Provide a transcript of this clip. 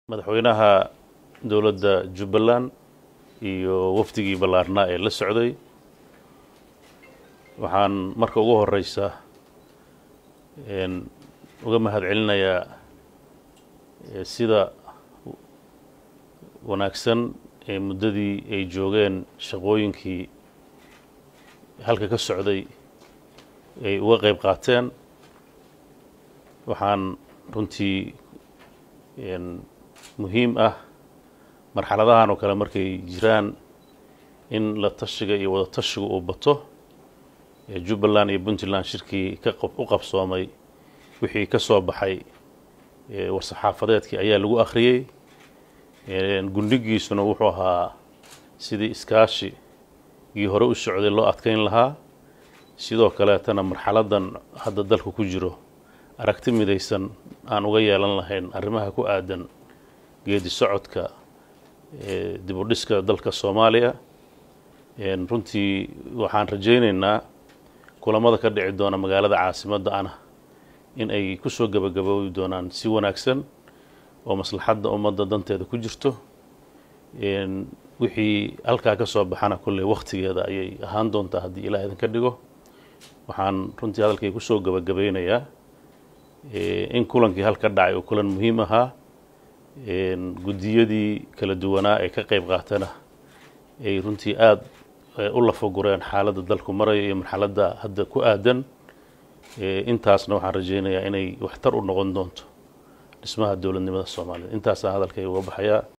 madaxweynaha dowladda jubbaland iyo wafdigii ballaarnaa ee la socday waxaan marka ugu horeysa uga mahad celinayaa sida wanaagsan ee muddadii ay joogeen shaqooyinkii halka ka socday ay uga qayb qaateen waxaan runtii muhiim ah marxaladahan oo kale markay jiraan in la tashiga iyo wada tashiga uu bato jubbaland iyo puntland shirkii ka u qabsoomay wixii ka soo baxay war-saxaafadeedkii ayaa lagu akhriyey gundhigiisuna wuxuu ahaa sidii iskaashigii hore u socday loo adkeyn lahaa sidoo kaleetana marxaladan hadda dalku ku jiro aragti midaysan aan uga yeelan lahayn arrimaha ku aadan geedi socodka dib u dhiska dalka soomaaliya runtii waxaan rajaynaynaa kulamada ka dhici doona magaalada caasimadda ana in ay ku soo gebagaboobi doonaan si wanaagsan oo maslaxadda ummadda danteeda ku jirto wixii halkaa ka soo baxana kolley wakhtigeeda ayay ahaan doontaa haddii ilaah idinka dhigo waxaan runtii hadalkay ku soo gebagabaynayaa in kulankii halka dhacay oo kulan muhiim ahaa guddiyadii kala duwanaa ee ka qayb qaatana ay runtii aada u lafagureen xaaladda dalku maraya iyo marxaladda hadda ku aadan intaasna waxaan rajaynayaa inay waxtar u noqon doonto dhismaha dowladnimada soomaaliya intaasaa hadalkay uga baxayaa